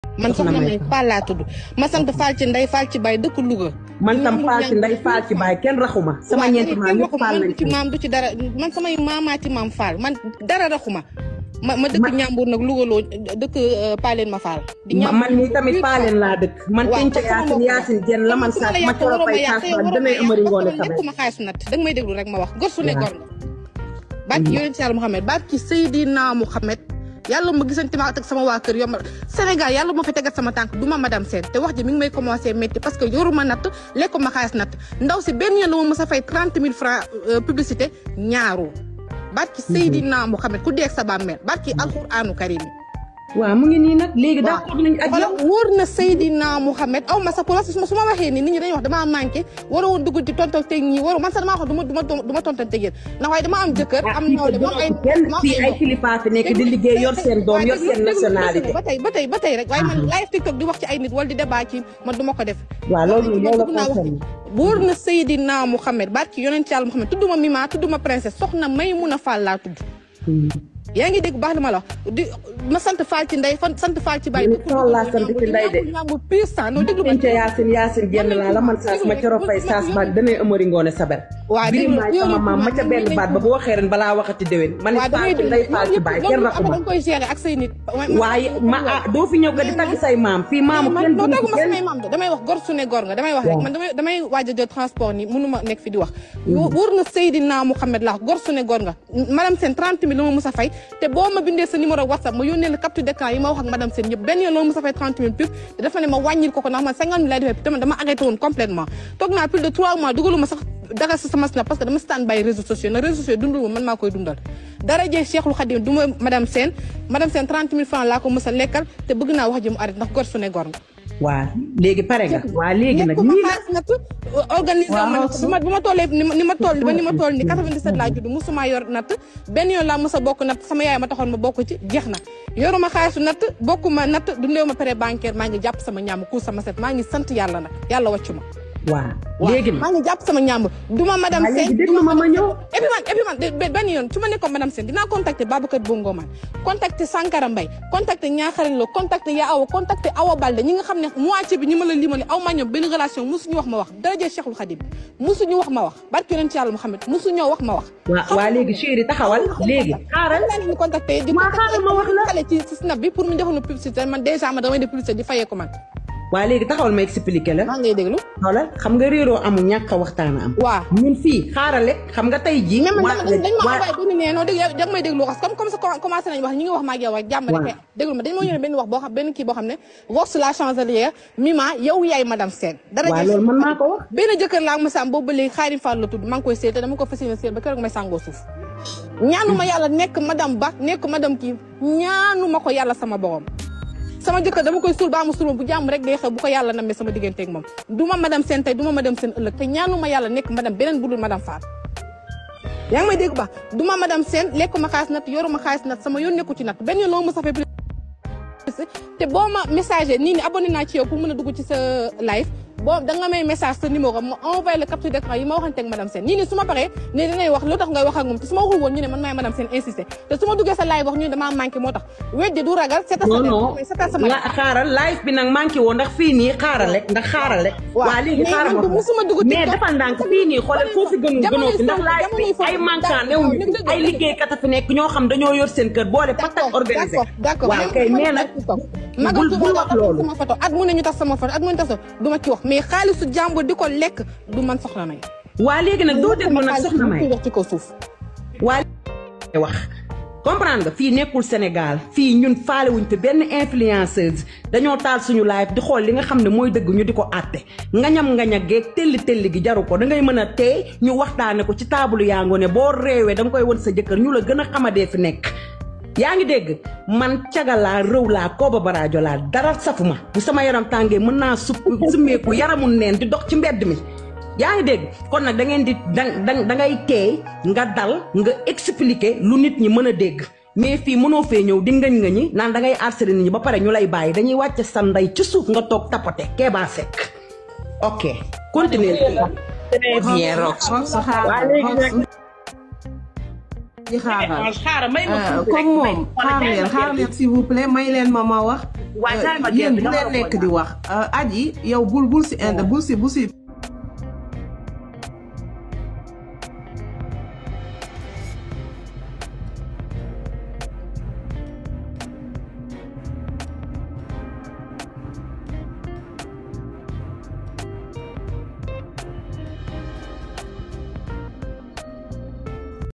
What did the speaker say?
man soxna may Fall laa tudd ma sant Fall ci ndey Fall ci baay dëkk Louga. man tam Fall ci ndey Fall ci baay kenn raxuma sama ñeenti maam ñëpp Fall man lañ du ci maam du ci dara man samay maamaati maam Fall man dara raxuma ma ma dëkk Ñambur nag Louga loo dëkk Paleen ma Fall. di Ma- Ñambur man nii tamit paaleen laa dëkk man waaw tenca yaasin yaasin jenn la man saas ma coro fay saas ba danay amari ngoone sabe nekkuma xaalisu natt danga may déglu rek ma wax gor su ne gor nga baat ki yonent yàlla Muhammad baat ki Seydina Muhammad yàlla ma gisante ma ak sama waa kër yombal Sénégal yàlla ma fa tegat sama tànk du ma madame Sène te wax ji mi ngi may commencé métti parce que yoruma natt lekkuma xaalis natt ndaw si benn yoon la ma mës a fay trente mille francs publicité ñaaru baat ki Seydina Muhammad ku deeg sa bàmmeel baat ki alquranu karim waaw mu ngi nii nag léegi d'accord nañ ak yow xoolal wóor na Seydina Mouhamed aw ma sa pour su ma su ma waxee nii nit ñi dañuy wax damaa manqué waroo woon dugg ci tonton teg ñi waroo man sax damaa wax du ma du ma du ma tonton teg yéen ndax waaye dama am jëkkër am nawle ma am ay kenn ma am fii ay mbokk. kilifa fi nekk di liggéey yor seen doom yor seen nationalité ba tey ba tey ba tey rek waaye man live TikTok di wax ci ay nit wala di débat ci man du ma ko def waaw loolu man loolu bëgg naa wax concerne wóor na Seydina Mouhamed barki yonent yàlla Mouhamed tudduma Mima tudduma princesse soxna Maymuna Fall laa tudd yaa ngi dégg baax na ma la wax di ma sant Fall ci ndey fan sant Fall ci baay Ni Fall laa sant ci ndey de. ñaambur pur sang non déglu ma tenca yaasin yaasin jenn laa la man saas ma coro fay saas ba danay amari ngoone saber Waa, bii déglu, maay yow sama li- maam ma ca benn baat ba bu waxee ren balaa waxati déwén man waaw it da ngay Fall ci déglu ndey Fall ci baay kenn loolu raxuma dañ koy gérer ak say nit. waaye ma ah doo fi ñëw ka di tagg say maam fii maamu kenn non dund daggu ma kenn samay maam de damay wax gor su ne gor nga damay wax rek man damay damay waaj a jël transport ni mënu ma nekk fi di wax. wóor na Seydina Mouhamed la wax gor su ne gor nga madame Sène 30 000 la ma mus a fay te boo ma bindee sa numéro WhatsApp ma yónnee la capture d'écran yi ma wax ak madame Sène yëpp benn yoon la ma mus a fay 30 000 pub te dafa ne ma wàññil ko ko ndax man 50 000 lay defee te man dama arrêté woon complètement toog naa plus de 3 mois dugaluma sax dara sa sama snap parce que dama stand by réseaux sociaux na réseaux sociaux dundul ma man maa koy dundal dara jee Cheikhul Khadim du ma madame Sène madame Sène 30 000 francs laa ko mës a lekkal te bëgg naa wax ji mu arrêté ndax gor su ne gor nga waa léegi pare nga waa léegi nag nekkuma nii la xaalis nag organisé wu ma natt bi ma bi ma tollee ni ma ni ma toll ba ni ma toll ni 97 laa judd musuma yor natt benn yoon laa mës a bokk natt sama yaay ma taxoon ma bokk ci jeex na yoruma xaalisu natt bokkuma natt dundeewu ma prêt bancaire maa ngi jàpp sama ñaam ku sama set maa ngi sant yàlla nag yàlla wàccu ma waa léegi nag maa ngi jàpp sama ñaam duma madame waa léegi Sène déglu ma ma ñëw et puis man et puis man de- be- benn yoon su ma nekkoon madame Sène dinaa contacter Babacar Bongo man contacter Sankara Mbaye contacter Ñaaxarañ Lo contacter Ya Awa contacter Awa Balde ñi nga xam ne moitié bi ñi ma la limale aw maa ñoom benn relation musuñu wax ma wax daraje Cheikhul Khadim musuñu wax ma wax barke yonent yàlla Muhammad musuñoo wax ma wax waa waa léegi chéri taxawal léegi xaaral laa leen di contacter di Waa, xaaral ma wax la. xale ci ci snap bi pour mu defal ma publicité man déjà man damay def publicité di fayee ko man waa léegi taxawal ma expliqué la maa ngay déglu xoolal xam nga réeroo amul ñàkk a waxtaan a am waaw ñun fii xaaral rek xam nga tey jii mais man waa- dama dañ ma waa- envoyé benn nee non dégg yow da nga may déglu wax comme comme ça commencé nañu wax ñi ngi wax ma ak yow rek jàmm rek Waaw. déglu ma dañ ma yónnee benn wax boo xam benn kii boo xam ne Vox la chancelière Mima yow yaay madame Sène dara waa jël loolu man maa ko wax benn jëkkër laa ma am boobu ba léegi Xaadim Fall la tudd maa ngi koy seet te dama ko fas yéene seet ba keroog may sàngoo suuf ñaanuma yàlla nekk madame Ba nekk madame kii ñaanuma ko yàlla sama borom sama jëkkër dama koy suul ba mu suul bu jàmm rek day xew bu ko yàlla namee sama digganteeg moom du ma madame Sène tey du ma madame Sène ëllëg te ñaanuma yàlla nekk madame beneen budul madame Fall yaa ngi may dégg ba du ma madame Sène lekkuma xaalis nat yoruma xaalis nat sama yoon nekku ci nat benn yoon loo ma safee te boo ma messager nii ni abonné naa ci yow pour mën a dugg ci sa live boo da nga may message sa numéro ma envoyé le capture d'écran yi ma waxanteeg madame Sène nii ni su ma paree ne dinañ wax lu tax ngay wax ak moom te su ma waxul woon ñu ne man maay madame Sène insisté te su ma duggee sa live wax ñu ne damaa manqué moo tax weddi du ragal seetal sa non non mais seetal sama la xaaral live bi nag manqué woo ndax fii nii xaaral rek ndax xaaral rek Waaw. waa léegi Mais xaaral man ma musuma dugg mais TikTok. dafa ndànk fii nii xoolal foo fi gënul gënoo fi ndax Jamonoy live bi foofu, ay manquant d'accord, new dëgg la, ay dëgg la. liggéeykat a fi nekk ñoo xam dañoo yor seen kër boole patak organisé d'accord d'accord waaw kay mais nag magal bul bul wax loolu sama photo at mu ne ñu tas sama photo at mu ne ñu tas du ma ci wax mais xaalisu jàmbur di ko lekk du man soxla may waa léegi nag doo déglu nag soxna may wax ci kaw suuf waa wax comprendre nga fii nekkul Sénégal fii ñun faalewuñ te benn influenceuse dañoo taal suñu live di xool li nga xam ne mooy dëgg ñu di ko àtte ngañam ngaña geeg telli telli gi jaru ko da ngay mën a teey ñu waxtaane ko ci taabalu yaangoo ne boo réewee da nga koy won sa jëkkër ñu la gën a xamadee fi nekk yaa ngi dégg man cagalaa rëw laa kooba baraajo laa dara safuma bu sama yaram tàngee mën naa supp summeeku yaramul neen di dox ci mbedd mi yaa ngi dégg kon nag da ngeen di da da da ngay teey nga dal nga expliquer lu nit ñi mën a dégg mais fii mënoo fee ñëw di ngañ nga ñi naan da ngay harceler nit ñi ba pare ñu lay bàyyi dañuy wàcce sa ndey ci suuf nga toog tapote Kéba Seck ok continuer Très bien, Rox. waa léegi nag aji xaaral xaaral may ma Euh, tuuti rek, comme may- moom wala xaar jaay leen ma xaar gerte. leen s'il vous plaît may leen ma ma wax Waa, jaay ma Euh, yéen gerte, bu dama leen la nekk ko di wax Euh, aji yow bul bul si inde bul si bul si